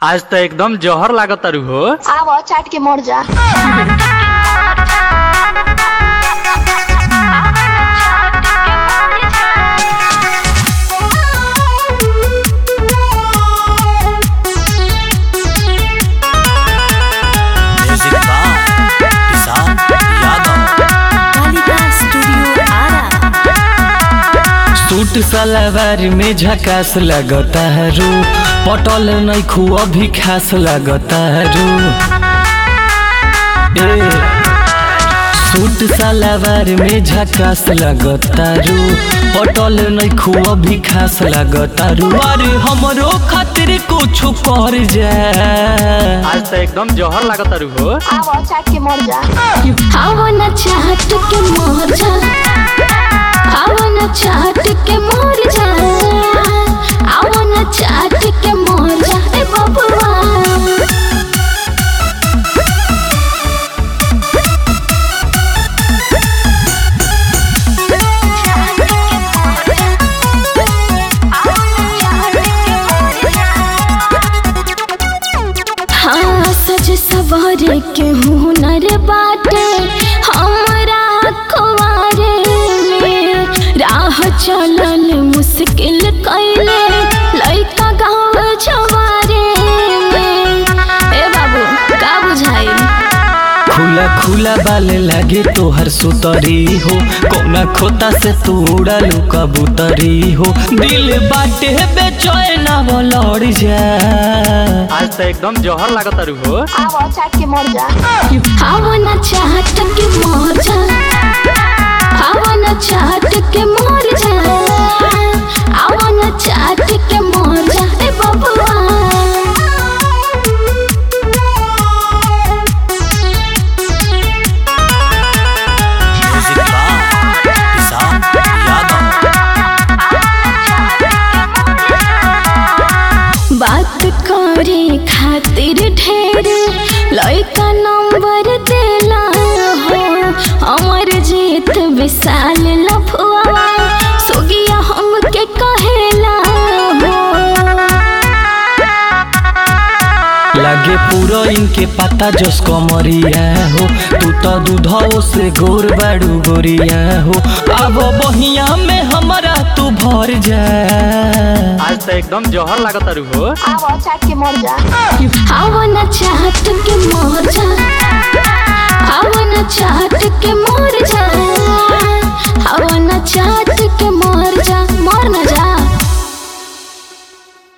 आज त एकदम जहर लागत तारू हो आव चाट के मर जा music by Kisan Yadav Kalika studio Ara suit salwar में झकास लगता है रू पटल नैखू अभी खास लगता है रू ए सूट सलवार में झकास लगता रू पटल नैखू अभी खास लगता रू अरे हमरो खातिर कुछ कर जा आज त एकदम जहर लागत तारू हो आव चाट के मर जा आवन चाट के मर जा आवन चाट के मर जा आवन चाट के मर जा ए बबुआ हाँ सज सवार के हुनर बाटे हमरा कुवारे में राह चलल मुश्किल कैले लइका गाँव छवारे में ए बाबू का बुझाइल खुला खुला बाल लागे तोहर सुतरी हो कौना खोता से तू उड़ालू कबूतरी हो दिल बाटे बेचैना वो लड़ जा आज त एकदम जहर लागत तारू हो आव चाट के मर जा आवन चाट के मर जा आवन चाट के मर जा आवन चाट के मर जा ए बबुआ म्यूजिक बाय किसान यादव बात करे खातिर ढेर लइका नंबर देला हो अमर जीत विशाल लफुआ सुगिया हमके कहेला हो लागे पूरा इनके पता जस कमरिया हो तू तो दूधो से गोर बाड़ू गोरिया हो अब बहिया में हमारा तू भर जा आज त एकदम जहर लागत तारू हो आव चाट के मर जा आवन चाट के मर जा आवन चाट के मर जा आवन चाट के मर जा मर न जा